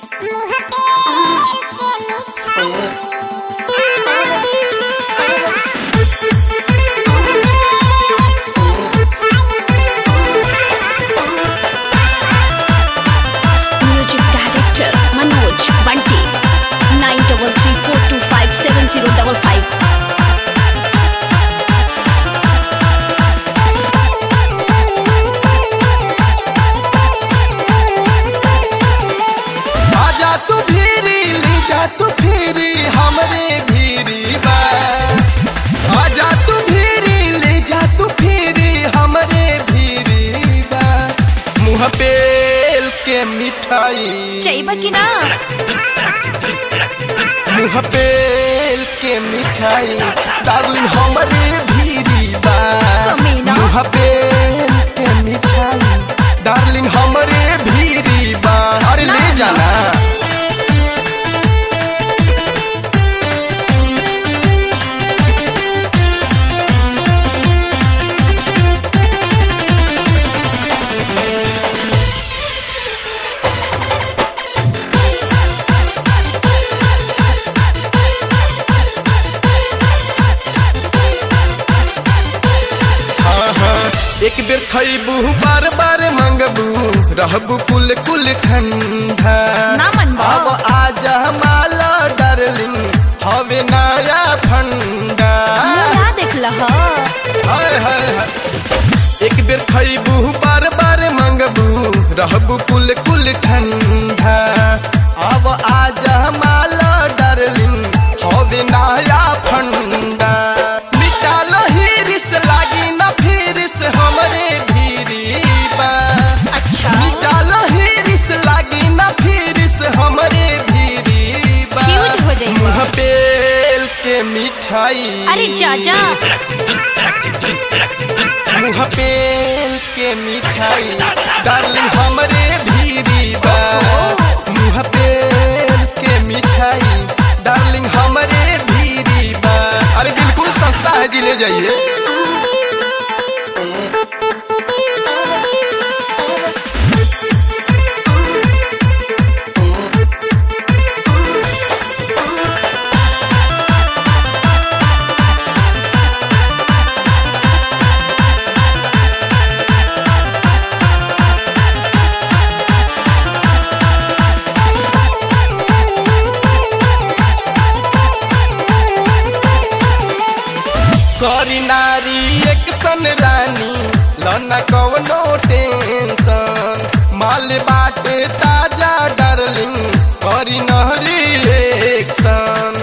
Music director Manoj Bunty nine double three four two five seven zero double five आजा तू भीरी ले जा तू फिरी हमरे भीरी बा आजा तू भीरी ले जा तू फिरी हमरे भीरी बा मुँह पेल के मिठाई चाहिए कि ना मुँह पेल के मिठाई डार्लिंग हमरे भीरी बा कमीना। मुँह पेल के मिठाई डार्लिंग हमरे भीरी बा अरे ले जाना हाँ, हाँ, एक बेर खैबू बार बार मंगबू रहबू कुल कुल ठंडा ना मनबा। अब आजा माला डार्लिंग हवे नया फंडा मुँह देख लह हाय हाय हाय एक बेर खैबू बार बार मंगबू रहबू कुल कुल ठंडा अब आजा माला डार्लिंग हवे नया फंडा मिटा लहिरिस लागी न फिरिस हमरे भीरी बा अच्छा मिटा लहिरिस लागी न फिरिस हमरे भीरी बा फ्यूज हो जाइबा। मुँह पेल के मिठाई अरे चाचा मुँह पेल के मिठाई डार्लिंग हमरे भीरी बा मुँह पेल के मिठाई डार्लिंग हमरे भीरी बा अरे बिल्कुल सस्ता है जी ले जाइए करी नारी एक सन रानी लना कवनो टेंशन माल बाटे ताजा डार्लिंग करी नहरी एक्शन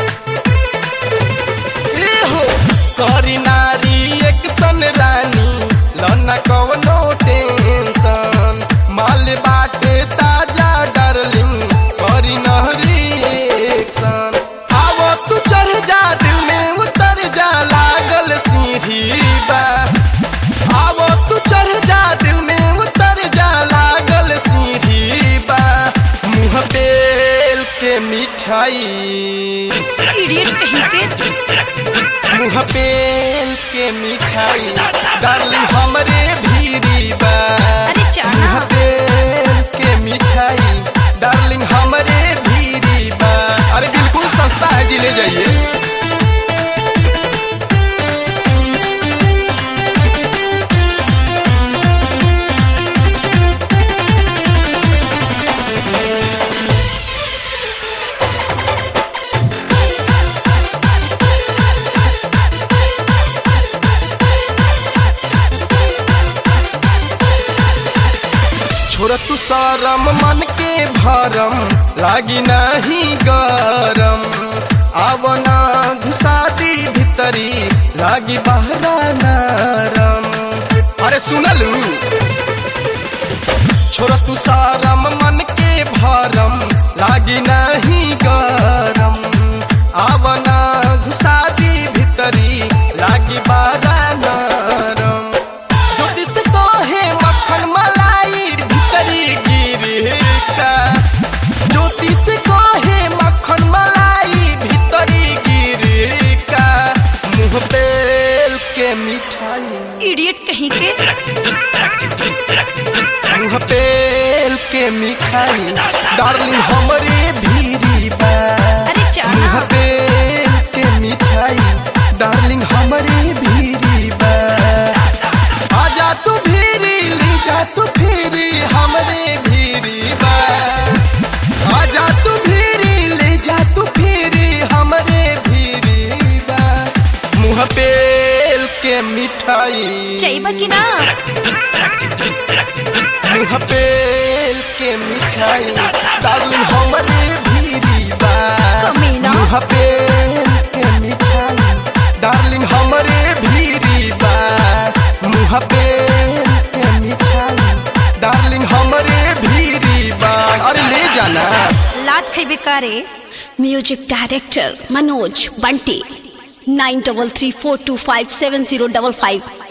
ए हो करी नारी एक सन रानी लना कवनो टेंशन माल बाटे ताजा डार्लिंग करी नहरी एक्शन आवो तू चढ़ जा दिल में उतर जा लागल सीढ़ी बा आवो तू चढ़ जा दिल में उतर जा लागल सीढ़ी बा मुँह पेल के मिठाई इडियट कहीं के मुँह पेल के मिठाई डार्लिंग हमरे भीरी बा अरे चाना। मुँह पेल के मिठाई डार्लिंग हमरे भीरी बा अरे बिल्कुल सस्ता है जी ले जाइए छोड़ तू सरम मन के भरम लागी नहीं गरम आवना घुसा दी भीतरी लागी बहरा नरम अरे सुनलू छोड़ तू सरम मन के भरम लागी नहीं गरम आवना घुसा दी भीतरी लागी बहरा नरम ज्योतिष तो है मक्खन मलाई भीतरी गिरता ज्योतिष को है मक्खन मलाई भीतरी गिरता मुँह पेल के मिठाई इडियट कहीं के मुँह पेल के के मिठाई डार्लिंग हमरे भीरी बा अरे चढ़ा मुँह बेल के मिठाई डार्लिंग हमरे भीरी बा आजा तू भीरी ली जा तू भीरी हमरे भीरी बा आजा तू भीरी ले जा तू भीरी हमरे भीरी बा मुँह बेल के मिठाई चाहिए कि ना मुँह बेल के मिठाई डार्लिंग हमरे भीरी बा कमीना। मुँह बेल के मिठाई डार्लिंग हमरे भीरी बा मुँह बेल के मिठाई डार्लिंग हमरे भीरी बा अरे ले जाना लात खेबे करे music director Manoj Bunty nine double three four two five seven zero double five